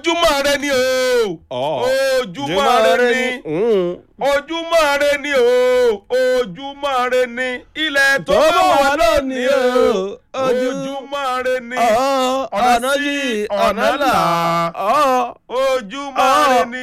ojúmọ́ rẹ ni o ojúmọ́ rẹ ni ojúmọ́ rẹ ni o ojúmọ́ rẹ ni ilẹ̀ tó bá wà lónìí o ojúmọ́ rẹ ni ọ̀nà yìí ọ̀nà là ojúmọ́ rẹ ni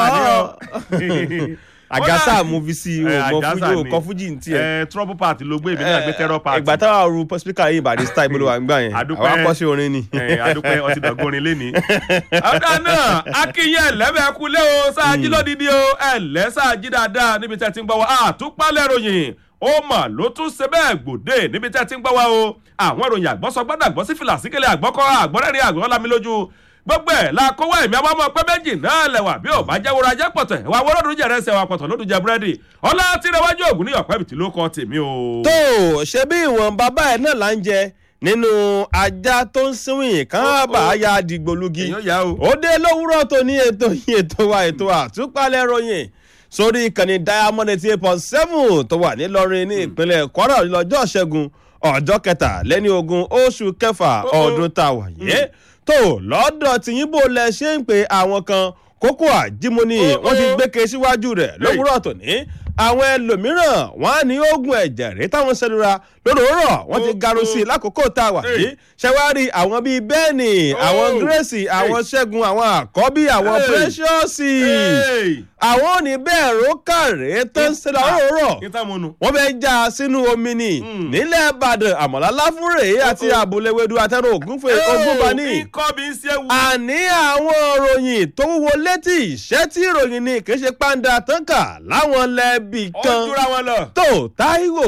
àníyàn. àgásà mo fi sí o Eh, mọ Àjàsà fújì o ni. kọ fújì ní tiẹ̀. ẹ trouble party ló gbé èmi náà gbé terror party. ìgbà táwa ru pọ́sípíkà yìí ìbàdí style ìbolo wà ń gbà yẹn Àdúpẹ́. àwọn akọ́ṣe orin ni. ẹ adúpẹ́ ọtí dọ̀gọ́rin lẹ́ni. ọ̀dà náà akínyẹ ẹ̀lẹ́bẹ̀ kulẹ̀ o sáájí lódìdí o ẹ̀lẹ́ sáájí dáadáa níbi tẹ́ ti ń gbọ́ wa àtúpalẹ̀ ròyìn ó mà ló tún ṣe bẹ́ẹ̀ gbòde níbi tẹ́ ti ń gbọ́ wa o àwọn ìròyìn àgbọ́sọgbọ́dọ̀ àgbọ́ sí fìlà síkẹlẹ̀ àgbọ́kọ́ àgbọ́rẹ́rìn àgbọ́ lámi lójú gbogbo ẹ̀ la kówó ẹ̀mí àwọn ọmọ pẹ́ méjì náà lẹ̀wà bí ò bá jẹ́ wúra jẹ́ pọ̀tẹ̀ wà wọ́n lọ́dún jẹ̀rẹ̀ ṣẹ̀ wà pọ̀tọ̀ lọ́dún jẹ búrẹ́dì ọlá tìrẹwájú ògùn ní ọ̀pẹ́ bìtì ló kọ́ tèmi o. tó ṣe bí ìwọ̀n bàbá ẹ̀ náà là ń jẹ nínú ajá tó ń síwìn kán bá a ya dìgbòlugi èèyàn yá o. ó dé lówùúrọ̀ tó ní ètò yìí ètò wa ètò àtúpalẹ̀ ròyìn sórí ìkànnì diamond eighty eight point seven tó wà nílọrin ní ìpínlẹ̀ kwara lọ́jọ́ ṣẹ́gun ọjọ́ kẹtàlẹ́ni ogún oṣù kẹfà Oh, oh. ọdún tá a wà yé tó lọ́dọ̀ tìyìnbó lẹ ṣe ń pe àwọn kan kókó àjímọ́ni Oh, wọ́n ti oh. gbé ke síwájú rẹ̀ lówùúrọ̀ tòní àwọn ẹlòmíràn wọn á ní oògùn ẹ̀jẹ̀ rí táwọn sẹ́lura lóròórọ̀ wọ́n ti Oh, garu sí i oh. lákòókò tá a wà Hey. yìí ṣẹwárí àwọn bíi bẹ́ẹ̀nì àwọn Oh. grace àwọn ṣẹ́gun àwọn àkọ́bí àwọn Hey. precious Hey. àwọn ò ní bẹ́ẹ̀ rókàrẹ́ tó ń ṣẹlẹ̀ òrórọ̀ kí n tá mo nu. wọ́n fẹ́ já a sínú omi ni Mm. nílẹ̀ ìbàdàn àmọ̀lá láfúrè àti Oh, oh. àbúléwédú àtẹrù ògúnfẹ ògúnbaní ikọ́ bí ń ṣe wù. àní àwọn ìròyìn tó wúwo létí ìṣẹ́ tí ìròyìn ni kì í ṣe pàǹdà tán kà láwọn lẹ́bì ó kan jura wọn lọ. tó táíwò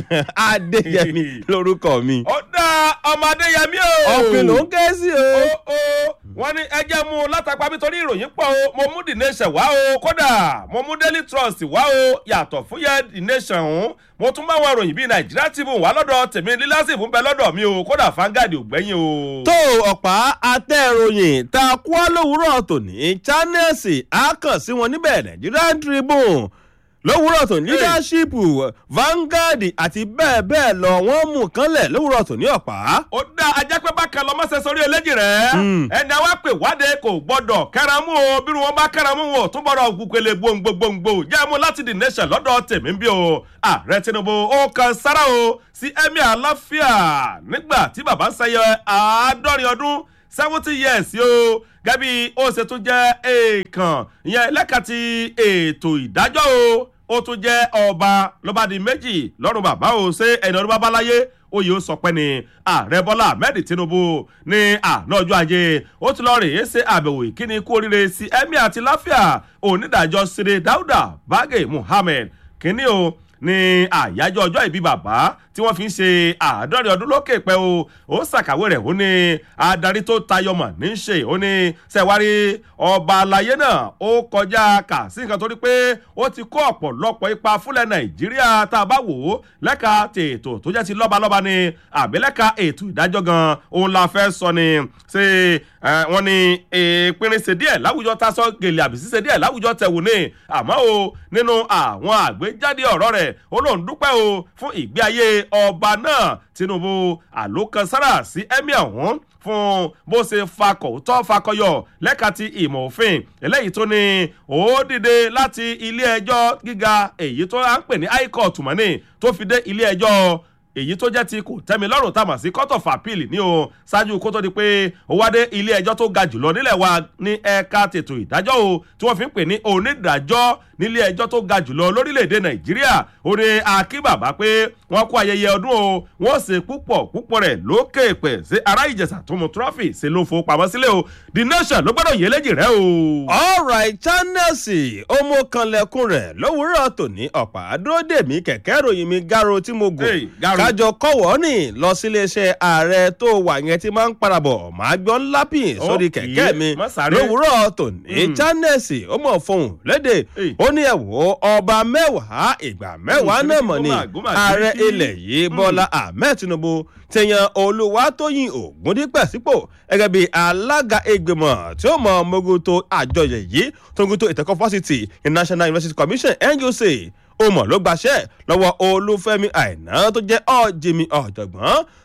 adéyẹmí lórúkọ mi ó dá ọmọ adéyẹmí o. ọ̀pìn ló ń ké sí o. ó ó wọ́n ní ẹjẹ́ mú un látàpá nítorí ìròyìn pọ̀ o mo mú the nation wá o kódà mo mú daily trust wá o yàtọ̀ fún yẹ the nation ọ̀hún mo tún bá wọn ròyìn bíi nàìjíríà tribune wá lọ́dọ̀ tèmi lílásì fún bẹ lọ́dọ̀ mi o kódà fangadi ò gbẹ́yìn o. tó ọ̀pá atẹ́ròyìn tá a kú á lówùúrọ̀ tòní channels á kàn sí wọn níbẹ̀ nigerian tribune lówùúrọ̀ tòní leadership vanguard àti bẹ́ẹ̀ bẹ́ẹ̀ lọ wọ́n mú kánlẹ̀ lówùúrọ̀ tòní ọ̀pá. ó dá ajá pé bákan lọ mọ́sẹ̀ sórí eléjì rẹ̀ Mm. ẹni àwa pè wáde kò gbọ́dọ̀ kẹ́ramú o bí wọn bá kẹ́ramú wọn ò tún gbọ́dọ̀ gùkèlè gbòǹgbòǹgbò jẹ́ mú láti the nation lọ́dọ̀ tèmi bí o ààrẹ tinubu ó kan sára o sí emir aláfíà nígbà tí bàbá ń sẹyẹ àádọ́rin ọdún seventy years o gẹ́bí ó ṣe tún jẹ́ èèkàn ìyẹn lẹ́ka ti ètò ìdájọ́ o ó tún jẹ́ ọba lọ́ba di méjì lọ́rùn bàbá o ṣé ẹni ọdún bàbá láyé oyè ó sọ pé ní ààrẹ bọ́lá ahmed tinubu ní àná ọjọ́ ajé ó ti lọ́ọ́ rèé ṣe àbẹ̀wò ìkíni kú oríire sí emir àti láfíà onídàájọ́ sire dauda bagé muhammed kínní o ní àyájọ́ ọjọ́ ìbí bàbá tí wọ́n fi ń ṣe àádọ́rin ọdún lókè pẹ́ o ó ṣàkàwé rẹ̀ ó ní adarí tó tayọmọ̀ ní í ṣe ó ní sẹ́wárí ọba àlàyé náà ó kọjá kà sí nǹkan torí pé ó ti kó ọ̀pọ̀lọpọ̀ ipa fúnlẹ̀ nàìjíríà tá a bá wò ó lẹ́ka tètò tó jẹ́ ti lọ́balọ́ba ni àbí lẹ́ka ètò ìdájọ́ gan òun la fẹ́ sọ ni ṣe wọ́n ní ìpínrin ṣe díẹ̀ láwùjọ tá a sọ gèlè àbí ṣíṣe díẹ̀ láwùjọ tẹ̀wò ni àmọ́ o nínú àwọn àgbéjáde ọ̀rọ̀ rẹ̀ ó lóun dúpẹ́ o fún ìgbé ayé ọba náà tinubu àlókansára sí emir ọ̀hún fún bó ṣe fakọ̀ tó fakọyọ lẹ́ka ti ìmọ̀ òfin eléyìí tó ní ó dìde láti ilé ẹjọ́ gíga èyí tó à ń pè ní high court mọ́ni tó fi dé ilé ẹjọ́ èyí tó jẹ́ ti kò tẹ́mi lọ́rùn tá a mọ̀ sí court of appeal ní o ṣáájú kó tó di pé ó wá dé ilé ẹjọ́ tó ga jùlọ nílẹ̀ wa ní ẹ̀ka tètò ìdájọ́ o tí wọ́n fi ń pè ní onídàájọ́ nílé ẹjọ́ tó ga jùlọ lórílẹ̀‐èdè nàìjíríà ó ní akíbàbá pé wọ́n kó ayẹyẹ ọdún o wọ́n ṣe púpọ̀ púpọ̀ rẹ̀ lókè pẹ̀ sí ará ìjẹsà tó mu trọ́fì ṣe ló fowópamọ́ sílẹ̀ o the nation ló gbọ́dọ̀ yé léjì rẹ o. alright channels ọmọ kanlẹ̀kùn rẹ̀ lówùúrọ̀ tòní ọ̀pá dúródèmí kẹ̀kẹ́ ìròyìn mi garo tí mo gùn Hey, Garo. kájọ kọ̀wọ́ ní lọ síléeṣẹ́ ààrẹ tó wà yẹn tí máa ń parabọ̀ máa gbọ́ lápìn sórí Okay, kẹ̀kẹ́ mi má sáré. lówùúrọ̀ tòní Mm. channels ó mọ̀ fóun léde Hey. ó ní ẹ̀wọ̀ ọba mẹ́wàá ìgbà mẹ́wàá Mm, náà mọ̀ ni gómà, gómà, ààrẹ kíríkí. ilẹ̀ yìí bọ́lá ahmed tinubu tẹ̀yàn olùwàtòyìn ògúndípẹ̀ sípò gẹ́gẹ́ bí alága ìgbìmọ̀ tí ó mọ mogoto àjọyọ̀ yìí tó ń goto ìtẹ́kọ̀ fásitì national university commission nuc ó mọ̀ ló gbaṣẹ́ lọ́wọ́ olúfẹ́mi àìná tó jẹ́ ọ̀jìmì ọ̀jọ̀gbọ́n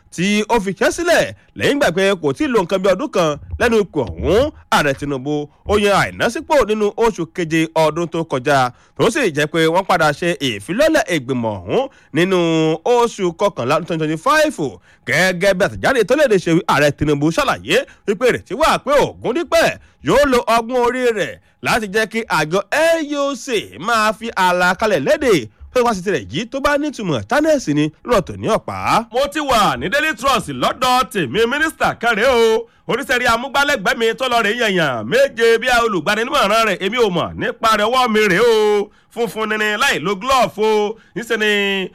tí ó fi ṣẹ́ sílẹ̀ lẹ́yìn gbà pé kò tí ì lo nǹkan bí ọdún kan lẹ́nu ipò ọ̀hún ààrẹ tinubu ó yan àìnásípò nínú oṣù keje ọdún tó kọjá tó sì jẹ́ pé wọ́n padà ṣe ìfilọ́lẹ̀ ìgbìmọ̀ ọ̀hún nínú oṣù kọkànlá twenty twenty five gẹ́gẹ́ bí àtẹ̀jáde tó léde ṣe ààrẹ tinubu ṣàlàyé wípé ìrètí wà pé ògùn dípẹ́ yóò lo ọgbọ́n orí rẹ̀ láti jẹ́ kí àjọ nuc máa fi àlàkalẹ̀ léde pé wá sí tirẹ̀ yìí tó bá nítumọ̀ tánẹ́ẹ̀sì ni lọ́tọ̀ ní ọ̀pá. mo ti wà ní daily trust lọ́dọ̀ tèmi mínísítà kẹrẹ́ o oníṣẹ́rí amúgbálẹ́gbẹ̀ẹ́ mi tó lọ rè yànyàn méje bí i olùgbaninímọ̀ràn rẹ̀ èmi ò mọ̀ nípa rẹ̀ ọwọ́ mi rèé o funfun nini láì lo glove o níṣẹ́ ni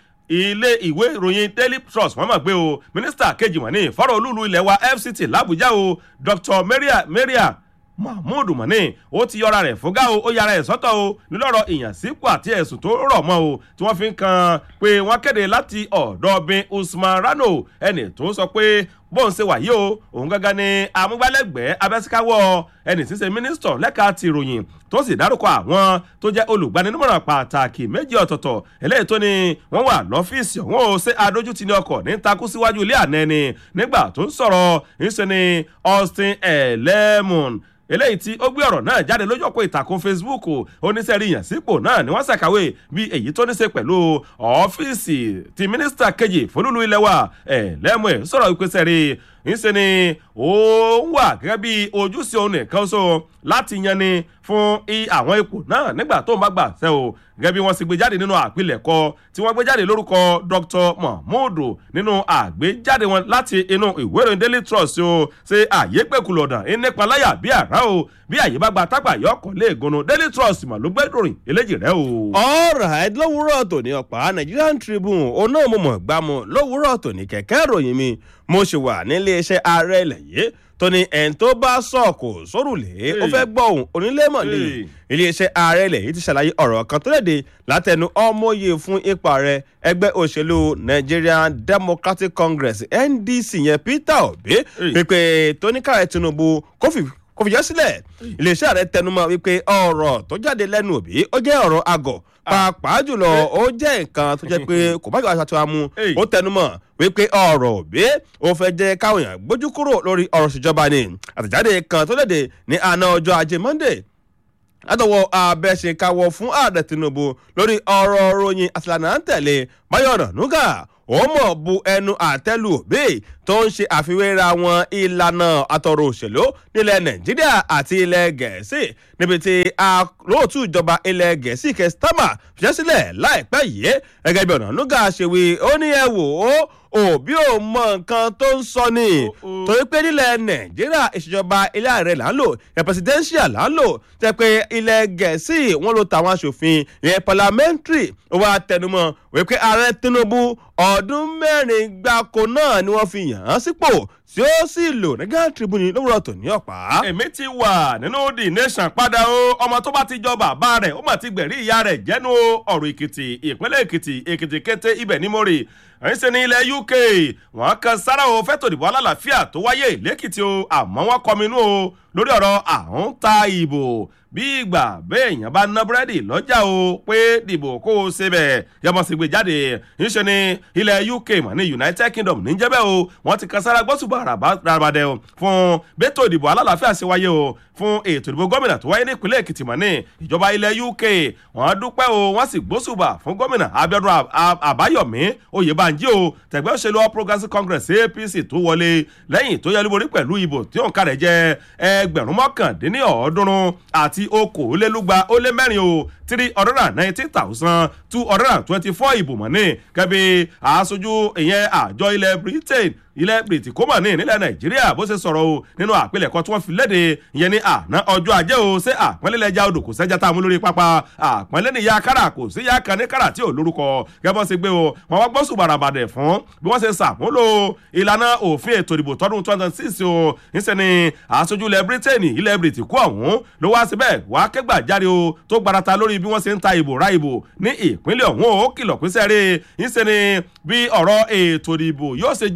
ilé ìwé ìròyìn daily trust wọ́n mọ̀ pé o mínísítà kejì wọ́n ní fọ́rọ̀ olúlu ilẹ̀ wa fct làbújá o dr maria maria mahmood mọ̀nì ó ti yọra rẹ̀ fúgá o ó yára ẹ̀ sọ́tọ̀ o nílọ́rọ̀ ìyànsípò àti ẹ̀sùn tó rọ̀ mọ́ o tí wọ́n fi ń kan pé wọ́n kéde láti ọ̀dọ̀ bin usman rano ẹnì tó sọ pé bóun ṣe wà yìí o òun gángan ni amúgbálẹ́gbẹ̀ẹ́ abẹ́síkáwọ́ ẹnì tí ń ṣe mínísítọ̀ lẹ́ka ti ìròyìn tó sì dárúkọ àwọn tó jẹ́ olùgbaninímọ̀ràn pàtàkì méjì ọ̀tọ̀ọ̀tọ̀ eléyìí tó ní wọ́n wà lọ́fíìsì ọ̀hún ó ṣe adójútì ní ọkọ̀ ní takú síwájú ilé àná ẹni nígbà tó ń sọ̀rọ̀ ńṣe ni austin ẹlẹ́mùn eléyìí tí ó gbé ọ̀rọ̀ náà jáde lójú ọ̀pọ̀ ìtàkùn facebook oníṣẹ́rí ìyànsípò náà ni wọ́n ṣàkàwé bí èyí tó ní ṣe pẹ̀lú ọ́fíìsì ti mínísítà kejì fúnlùlù ilẹ̀ wa ẹ̀ lẹ́mú ẹ̀ sọ̀rọ̀ ìpèsè rí ńṣe ni ó ń wà gẹ́gẹ́ bí ojúṣe òun nìkan so láti yan ni fún àwọn ipò náà nígbà tó ń bá gbà sẹ́ o gẹ́gẹ́ bí wọ́n sì gbé jáde nínú àpilẹ̀kọ tí wọ́n gbé jáde lórúkọ dr mahmood nínú àgbéjáde wọn láti inú ìwé ìròyìn daily trust o ṣe àyè pẹ̀kùlù ọ̀dàn ìnípaláyà bí àrá o bí àyè bá gba tápà yọkọ̀ lé ìgúnnu daily trust mà ló gbé ìròyìn eléjì rẹ o. alright lówùúrọ̀ tòní ọ̀pá nigerian tribune òun náà mo mọ̀ gbá mu lówùúrọ̀ tòní kẹ̀kẹ́ ìròyìn mi mo ṣì wà nílé iṣẹ́ ààrẹ ilẹ̀ yìí tó ní ẹ̀ń tó bá sọ̀kò sórùlé ó fẹ́ gbọ́ òun onílẹ̀mọ̀lẹ́ iléeṣẹ́ ààrẹ ilẹ̀ yìí ti ṣàlàyé ọ̀rọ̀ kan tó léde látẹnu ọmọye fún ipa rẹ ẹgbẹ́ òṣèlú nigerian democratic congress ndc yẹn peter obi pípé tóníkàrẹ tinubu kó fi kò fìyà sílẹ̀ iléeṣẹ́ ààrẹ tẹnumọ́ wípé ọ̀rọ̀ tó jáde lẹ́nu òbí ó jẹ́ ọ̀rọ̀ àgọ̀ pàápàá jùlọ ó jẹ́ nǹkan tó jẹ́ pé kò bá jọba ṣàtúnwá mu ó tẹnumọ́ wípé ọ̀rọ̀ òbí ó fẹ́ jẹ́ káwọn èèyàn gbójú kúrò lórí ọ̀rọ̀ ìṣèjọba ni àtẹ̀jáde kan tó léde ní àná ọjọ́ ajé monday látọwọ́ abẹ́ṣekáwọ́ fún ààrẹ tinubu lórí ọ̀rọ̀ ròyìn àtìlànà ń tẹ̀lé báyọ̀nà nuga ó mọ̀ bu ẹnu àtẹ́lù òbí tó ń ṣe àfiwéra wọn ìlànà àtọ̀rọ̀ òṣèlú nílẹ̀ nàìjíríà àti ilẹ̀ gẹ̀ẹ́sì níbi tí olóòtú ìjọba ilẹ̀ gẹ̀ẹ́sì kẹsítámà fiṣẹ́ sílẹ̀ láìpẹ́ yìí gẹ́gẹ́ bí ọ̀nà nuga ṣe wí ó ní ẹ wò ó òbí ò mọ nǹkan tó ń sọ ni torí pé nílẹ̀ nàìjíríà ìṣèjọba ilé ààrẹ là ń lò presidential là ń lò tẹ pé ilẹ̀ gẹ̀ẹ́sì wọn ló tàwọn aṣòfin ìyẹn parliamentary ó wá tẹnumọ́ wípé ààrẹ tinubu ọdún mẹ́rin gbáko náà ni wọ́n fi yàn án sípò tí ó sì lò ní ghana tribune lówùrọ̀ tó ní ọ̀pá. èmi ti wà nínú the nation padà o ọmọ tó bá ti jọ bàbá rẹ̀ ó mà ti gbẹ̀rí ìyá rẹ̀ jẹ́nu ọ̀rọ̀ èkìtì ìpínlẹ̀ èkìtì èkìtì kété ibẹ̀ ní mórè ẹ̀yìn ṣe ní ilẹ̀ uk wọ́n kan sára o fẹ́tò ìdìbò alálàáfíà tó wáyé lẹ́kìtì o àmọ́ wọ́n kọminú o lórí ọ̀rọ̀ àwọn ta ìbò bí ìgbà béèyàn bá ná búrẹ́dì lọ́jà o pé dìbò kó o ṣe bẹ̀ yọmọ sì gbé jáde ńṣe ní ilẹ̀ uk mọ̀ ní united kingdom níjẹ́bẹ̀ o wọ́n ti kan sára gbọ́sùbọ̀ rabadẹ o fún bẹ́tò ìdìbò alálàáfíà ṣe wáyé o fún ètò ìdìbò gómìnà tó wáyé ní ìpínlẹ̀ èkìtì mọ̀ ní ìjọba ilẹ̀ uk wọ́n dúpẹ́ o wọ́n sì gbósùbà fún gómìnà abiodun àbáyọ̀mí oyèbánjí o tẹ̀gbẹ́ òṣèlú all progressives congress apc tó wọlé lẹ́yìn tó yẹlúborí pẹ̀lú ìbò tí òǹkà rẹ̀ jẹ́ ẹgbẹ̀rún mọ́kàndínlọ́ọ̀ọ́dúnrún àti okòólélúgba ó lé mẹ́rin o three hundred and nineteen thousand two hundred and twenty-four ìbò mọ̀ ní kẹ́bí aṣojú ìyẹn àjọ ilẹ̀ britain ilẹ̀ britain kó mọ̀ ní nílẹ̀ nàìjíríà bó ṣe sọ̀rọ̀ o nínú àpilẹ̀kọ tí wọ́n fi léde ìyẹn ní àná ọjọ́ ajé o ṣé àpọ́nlélẹ́jà odò kò sẹ́jà tá a mú lórí pápá àpọ́nlé ní ya kára kò sí ya kan ní kára tí ò lórúkọ gẹ́gẹ́ ṣe gbé o wọ́n wá gbọ́sùn bàràbàdẹ̀ fún bí wọ́n ṣe ṣàmúlò ìlànà òfin ètò ìdìbò tọdún twenty six o níṣẹ́ ni aṣojú ilẹ̀ britain ilẹ̀ britain kú ọ̀hún ló wá síbẹ̀ wá kẹ́gbà jáde o tó gbarata lórí bí wọ́n ṣe ń ta ìbò ra ìbò ní ìpínlẹ̀ ọ̀hún ó kìlọ̀ pín sẹ́rẹ̀ níṣẹ́ ni bí ọ̀rọ̀ ètò ìdìbò yóò ṣe jójúlówó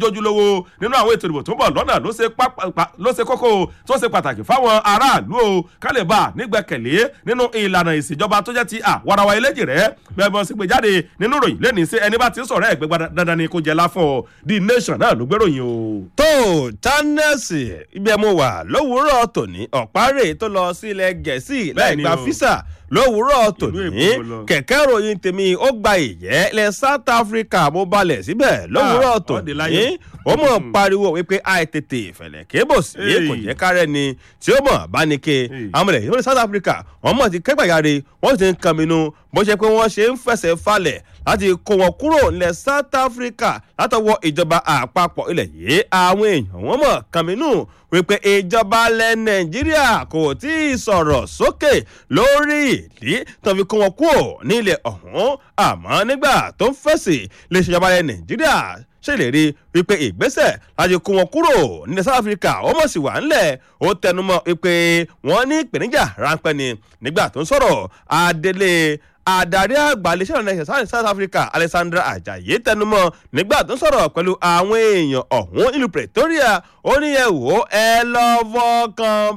o nínú àwọn ètò ìdìbò tó ń bọ̀ lọ́nà ló ṣe pápá- pa- ló ṣe kókó o tó ṣe pàtàkì fáwọn aráàlú o kálíbà nígbẹ́kẹ̀lé nínú ìlànà ìṣèjọba tó jẹ́ ti àwarawa eléjì rẹ̀ bẹ́ẹ̀ bọ́n sì gbé jáde nínú ìròyìn lẹ́ni sí ẹni bá ti ń sọ̀rọ̀ ẹ̀ gbégbá dandan ni kò jẹ́ láfọ̀ o the nation náà ló gbéròyìn o. tó channels ibi ẹ mo wà lówùúrọ̀ tòní ọ̀párẹ̀ tó lọ sí ilẹ̀ gẹ̀ẹ́sì láì Bẹ́ẹ̀ni gba o. físà lówùúrọ̀ tòní Èkó lọ. kẹ̀kẹ́ ròyìn tèmi ó gba ìyẹ́ ilẹ̀ south africa mo balẹ̀ síbẹ̀ lówùúrọ̀ Ah, tòní ọ̀dẹ̀ láyọ̀. ó mọ̀ pariwo wípé àìtètè ìfẹ̀lẹ̀ kébò sí Hey. kò jẹ́ kárẹ́ ni tí ó mọ̀ bá ní ke Hey. àwọn ọmọdé ìwé south africa wọ́n mọ̀ ti kẹ́gbàjáre wọ́n ti ń kàmínú bó ṣe pé wọ́n ṣe ń fẹsẹ̀ falẹ̀ láti kó wọn kúrò nílẹ̀ south africa látọwọ́ ìjọba àpapọ̀ ilẹ̀ yìí àwọn èèyàn wọ́n mọ̀ kàmínú wípé ìjọba ilẹ̀ nàìjíríà kò tí ì sọ̀rọ̀ sókè lórí ìdí tó fi kó wọn kúrò nílẹ̀ ọ̀hún àmọ́ nígbà tó ń fèsì lè ṣèjọba ilẹ̀ nàìjíríà ṣèlérí wípé ìgbésẹ̀ láti kó wọn kúrò nílẹ̀ south africa ó mọ̀ sí wà ńlẹ̀ ó tẹnumọ́ wípé wọ́n ní ìpèníjà ráńpẹ́ ni nígbà tó ń sọ̀rọ̀ adélé adarí àgbà iléeṣẹ́ ìrìnà ẹ̀sẹ̀ south africa alexandra ajayi tẹnumọ́ nígbà tó ń sọ̀rọ̀ pẹ̀lú àwọn èèyàn ọ̀hún ìlú pretoria ó ní ẹ wò ó ẹ lọ fọkàn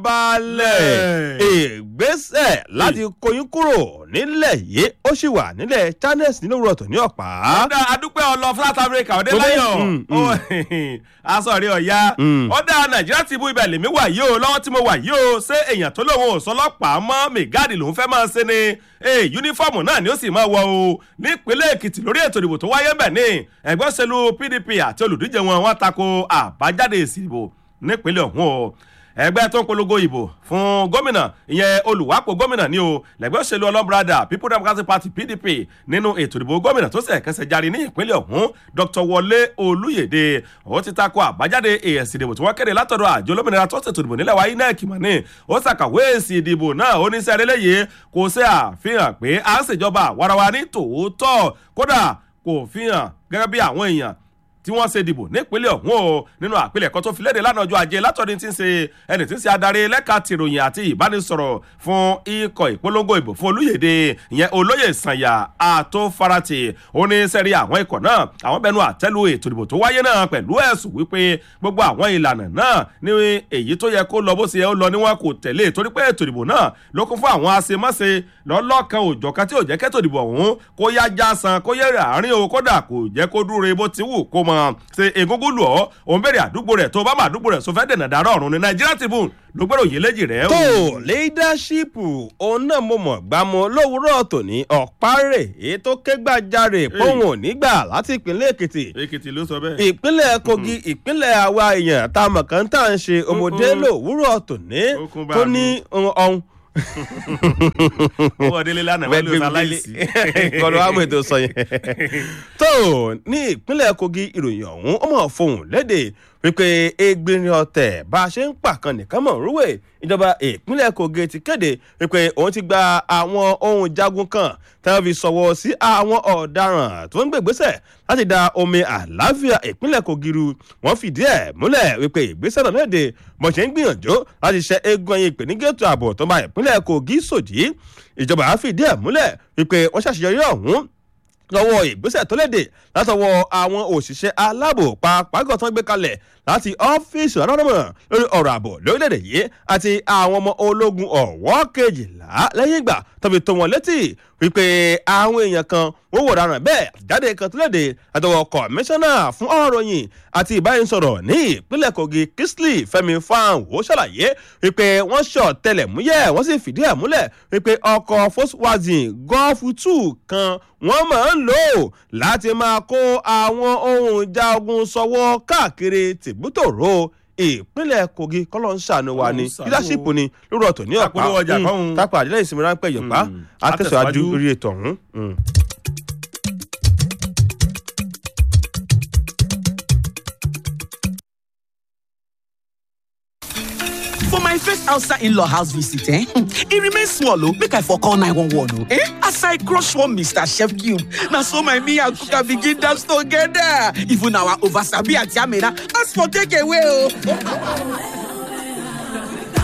balẹ̀ ìgbésẹ̀ láti kóyún kúrò nílẹ̀ yìí ó sì wà nílẹ̀ channels nínú òwúrọ̀ tó ní ọ̀pá. ọ̀dà adúpẹ́ ọlọ south africa ọ̀dẹ́ Tó dé? láyọ̀ Mm, aṣọ rí ọ̀ya Mm. ọ̀dà nàìjíríà ti bú ibẹ̀ lèmi wà yìí o lọ́wọ́ tí mo wà yìí o ṣé èèyàn tó lóun ò sọlọ́pàá mọ́ mẹ́gáàdì lòún fẹ́ máa ṣe ni ee yunifọ́ọ̀mù náà ni ó sì máa wọ o nípínlẹ̀ èkìtì lórí ètò ìdìbò tó wáyé bẹ̀ ní ẹgbẹ́ òṣèlú pdp àti olùdíje wọn wọ́n tako àbájáde èsì ìbò nípínlẹ̀ ọ̀hún o ẹgbẹ́ tó ń polongo ìbò fún gómìnà ìyẹn olùwápò gómìnà ní o lẹ́gbẹ́ òṣèlú ọlọ́brada people democratic party pdp nínú ètò ìdìbò gómìnà tó ṣẹ̀ kẹsẹ̀ járe ní ìpínlẹ̀ ọ̀hún dr wọlé olúyèdè ó ti takò àbájáde èsì ìdìbò tí wọ́n kéde látọ̀dọ̀ àjọ olómìnira tó ṣètò ìdìbò nílẹ̀ wa inec mọ̀ ní ó ṣàkàwé èsì ìdìbò náà ó ní sẹ́rẹ́ lẹ́yẹ kò ṣe àfihàn pé à ń ṣèjọba àwarawa ní tòótọ́ kódà kò fihàn gẹ́gẹ́ bí àwọn èèyàn tí wọ́n ṣe dìbò nípínlẹ̀ ọ̀hún o nínú àpilẹ̀kọ tó fi léde lánàá ọjọ́ ajé látọ̀dún tí ń ṣe ẹni tí ń ṣe adarí lẹ́ka tìròyìn àti ìbánisọ̀rọ̀ fún ikọ̀ ìpolongo ìbò fún olóyèdè ìyẹn olóyè sànyà àtòfarati ó ní sẹ́rí àwọn ikọ̀ náà àwọn bẹnu àtẹ́lu ètò ìdìbò tó wáyé náà pẹ̀lú ẹ̀sùn wípé gbogbo àwọn ìlànà náà ní èyí tó yẹ kó lọ bó ṣe yẹ ó lọ ni wọn kò tẹ̀lé torí pé ètò ìdìbò náà ló kún fún àwọn àṣemáṣe lọ́lọ́kan òjọ̀kan tí ò jẹ́ kẹ́tò ìdìbò ọ̀hún kó yá já san kó yẹ àárín o kódà kò jẹ́ kó dúró bó ti wù kó mọ ṣe egungun lù ọ́ òun bèrè àdúgbò rẹ̀ tó bá má àdúgbò rẹ̀ sọ fẹ́ dènà dárọ̀ ọ̀run ní nàìjíríà tribune ló gbèrò yìí léjì rẹ̀ tó leadership òun náà mo mọ̀ gbámọ́ lówùúrọ̀ tòní ọ̀párẹ̀ èyí tó ké gbàjarè póun ò ní gbà láti ìpínlẹ̀ èkìtì èkìtì ló sọ bẹ́ẹ̀. ìpínlẹ̀ kogi ìpínlẹ̀ àwa èèyàn tá a mọ̀ kàn tá à ń ṣe ọmọdé lòwúrọ̀ tòní Okun bá tó mi. ní ọ̀hún owó délé lánàá wọn ló ṣaláìsí. kọlu àwọn ètò sọ yẹn. tó ní ìpínlẹ̀ kogi ìròyìn ọ̀hún ó mọ̀ fohùn léde wípé egbìnrin ọ̀tẹ̀ bá a ṣe ń pàkan nìkan mọ̀ rúwè ìjọba ìpínlẹ̀ kogi ti kéde wípé òun ti gba àwọn ohun jagun kan tí wọ́n fi sọ̀wọ́ sí àwọn ọ̀daràn tó ń gbègbésẹ̀ láti da omi àlàáfíà ìpínlẹ̀ kogi ru wọ́n fìdí ẹ̀ múlẹ̀ wípé ìgbésẹ̀ náà léde bó ṣe ń gbìyànjú láti ṣe eégún ẹyin ìpènígẹ́tò ààbò tó ń ba ìpínlẹ̀ kogi sòdí ìjọba á fìdí ẹ̀ múlẹ̀ wípé wọ́n ṣàṣeyọrí ọ̀hún lọ́wọ́ ìgbésẹ̀ tó léde látọwọ́ àwọn òṣìṣẹ́ aláàbò pàápàá tó ń gbé kalẹ̀ láti ọ́fíìsì ọ̀rọ̀mọ̀ lórí ọ̀rọ̀ ààbò lórílẹ̀‐èdè yìí àti àwọn ọmọ ológun ọ̀wọ́ kejìlá lẹ́yìn ìgbà tó fi tó wọn létí wípé àwọn èèyàn kan wọ́n wò rárá bẹ́ẹ̀ jáde kan tó léde látọwọ́ kọmíṣánná fún ọ̀rọ̀ yìí àti ìbánisọ̀rọ̀ ní ìpínlẹ̀ kogi kingsley fẹmi fanwo ṣàlàyé wípé wọ́n ṣọ̀ tẹlẹ̀múyẹ́ wọ́n sì fìdí ẹ̀ múlẹ̀ wípé ọkọ̀ volkswagen golf two kan wọ́n máa ń lò ó láti máa kó àwọn ohun ìjà ogun sọ́wọ́ káàkiri tìbútòrò ìpínlẹ̀ kogi kọ́lọ́ ń ṣàánú wa ni Ọlọ́run ṣàánú. leadership ni lórí ọ̀tọ̀ ní ọ̀pá Àpolówó ọjà kọ́hún. tápà àdílẹ̀ ìsinmi ráńpẹ́ yọ̀pá Mm. àtẹ̀síwájú Àtẹ̀síwájú. lórí ètò ọ̀hún. Mm. For my first outside in-law house visit, eh? It remains small, oh. Make I for call 911, oh. Eh? As I crush one Mr. Chef Cube, now so my me and Kuka begin dance together. Even our oversabi at Yamina, ask for takeaway, oh.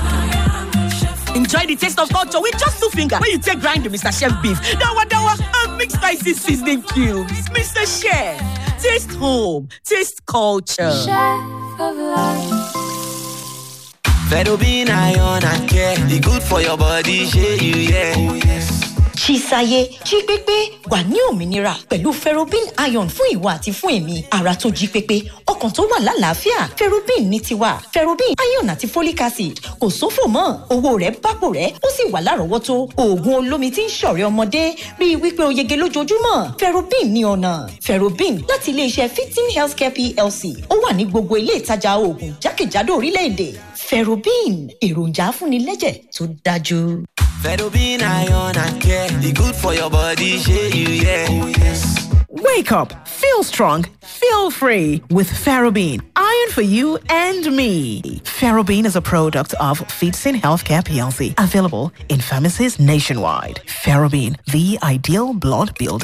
Enjoy the taste of culture with just two fingers. When you take grind the Mr. Chef beef, dawa dawa, and Make spicy seasoning cubes. Mr. Chef, taste home, taste culture. Chef of life. Fedobin iron and care, e good for your body, shey you yeah. Oh yes. Chisaye jí pépé wà ní òmìnira pẹ̀lú ferrobin iron fún ìwà àti fún èmi ara tó jí pépé ọkàn tó wà lálàáfíà ferrobin ní tiwa ferrobin iron àti folic acid kò sófò mọ́ owó rẹ̀ bápò rẹ̀ ó sì wà lárọ̀ọ́wọ́tó oògùn olómi tí ń ṣọ̀rẹ́ ọmọdé rí i wípé o yege lójoojúmọ́ ferrobin ní ọ̀nà ferrobin láti iléeṣẹ́ fifteen healthcare plc ó wà ní gbogbo ilé ìtajà oògùn jákèjádò orílẹ̀-èdè ferrobin èròjà afúnilẹ́jẹ̀ tó dájú. Fedobin iron and care, e good for your body, shey you yeah. Oh yes. Wake up, feel strong, feel free with Ferrobin. Iron for you and me. Ferrobin is a product of Feetsin Healthcare PLC, available in pharmacies nationwide. Ferrobin, the ideal blood builder.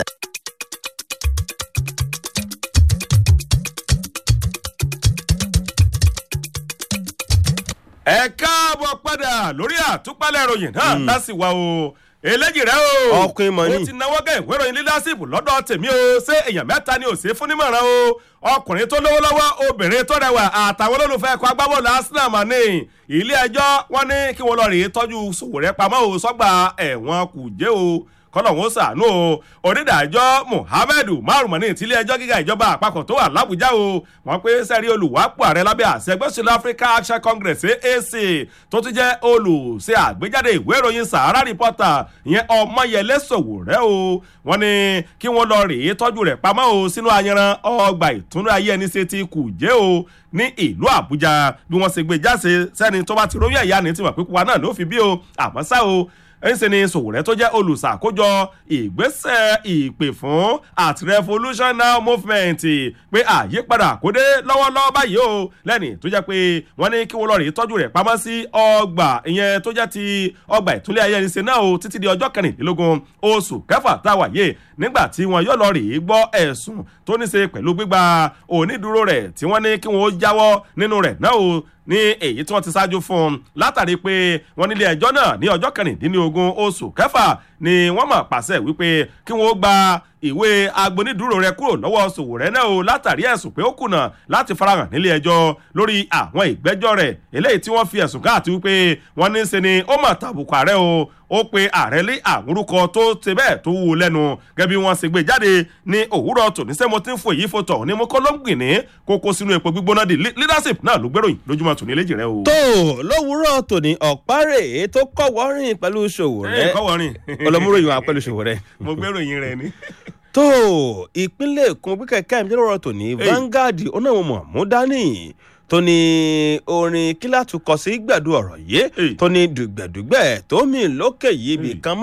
ẹ káàbọ̀ padà lórí àtúpalẹ̀ ìròyìn náà láti wá o eléjì rẹ o Ọkùnrin mọ̀ ni. ó ti náwó gẹ̀ ìwé ìròyìn leadership lọ́dọ̀ tèmi o ṣé èèyàn mẹ́ta ni ò sí fún nímọ̀ràn o ọkùnrin tó lówó lọ́wọ́ obìnrin tó rẹwà àtàwọn olólùfẹ́ ẹ̀kọ́ agbábọ́ọ̀lù arsenal mà ní ilé ẹjọ́ wọn ní kí wọ́n lọ rèé tọ́jú Sowore pamọ́ o sọ́gbà ẹ̀wọ̀n kùjẹ́ o kọlọ́hún ṣàánú o onídàájọ́ muhammed marumani tílé ẹjọ́ gíga ìjọba àpapọ̀ tó wà lábújá o wọ́n pé sẹ́rí olùwápò ààrẹ lábẹ́ àṣẹ ẹgbẹ́sọ̀lá africa action congress aac tó tún jẹ́ olùṣe àgbéjáde ìwé ìròyìn sahara reporter ìyẹn ọmọyẹlé Sowore o wọ́n ní kí wọ́n lọ rèé tọ́jú rẹ̀ pamọ́ o sínú ayanran ọgbà ìtúnú ayé ẹni ṣe ti kùjẹ́ o ní ìlú àbújá bí wọ́n ṣe gbé jáde sẹ́ni tó bá ti róyún ẹ̀yà ní tiwọn pípa náà ló fi bí o àmọ́ ṣá o ẹnṣẹ́ ni Sowore tó jẹ́ olùṣàkójọ ìgbésẹ̀ ìpè fún at revolution now movement pé àyípadà kó dé lọ́wọ́lọ́wọ́ báyìí o lẹ́ni tó jẹ́ pé wọ́n ní kí wọ́n lọ rí tọ́jú rẹ̀ pamọ́ sí ọgbà ìyẹn tó jẹ́ ti ọgbà ìtúlẹ̀ ayẹyẹsẹ náà o títí di ọjọ́ kẹrìndínlógún oṣù kẹfà tá a wà yé nígbà tí wọn yóò lọ rí gbọ́ ẹ̀sùn tó ní ṣe pẹ̀lú gbígba onídùúró rẹ̀ tí wọ́n ní kí wọ́n jáwọ́ nínú rẹ̀ náà o ní èyí tí wọ́n ti ṣáájú fún un látàrí pé wọ́n nílé ẹjọ́ náà ní ọjọ́ kẹrìndínlógún oṣù kẹfà ni wọ́n mọ̀ pàṣẹ wípé kí wọ́n gba ìwé agbónídùúró rẹ̀ kúrò lọ́wọ́ Sowore náà o látàrí ẹ̀sùn pé ó kùnà láti farahàn nílé ẹjọ́ lórí àwọn ìgbẹ́jọ́ rẹ̀ eléyìí tí wọ́n fi ẹ̀sùn káàtì wípé wọ́n ní í ṣe ni ó mọ̀ tàbùkù ààrẹ o ó pe ààrẹ lé àwọn orúkọ tó ṣe bẹ́ẹ̀ tó wúwo lẹ́nu gẹ́gẹ́ bí wọ́n ṣe gbé jáde ní òwúrọ̀ tòní sẹ́mo tí ń fò èyí fòtọ̀ ní mo kọ́ ló ń gbìn ní kókó sínú epo gbígbóná di leadership náà ló gbèròyìn lójúmọ́ tòní léjì rẹ o. tó lówùúrọ̀ tòní ọ̀párẹ̀ tó kọ́wọ́ rìn pẹ̀lú Sowore ẹ kọ́wọ́rin ọlọmúròyìn wa pẹ̀lú Sowore. mo gbèròyìn rẹ ni. tó ìpínlẹ̀ èkó wíkẹ̀ káyọ̀mí lọ́rọ̀ tòní Vanguard onáwọn mọ̀múdání tó ní orin kíláàtú kọ sí gbẹ̀dú ọ̀rọ̀ yìí Hey. tó ní dùgbẹ̀dùgbẹ̀ tó mì lókè yìí ibì kan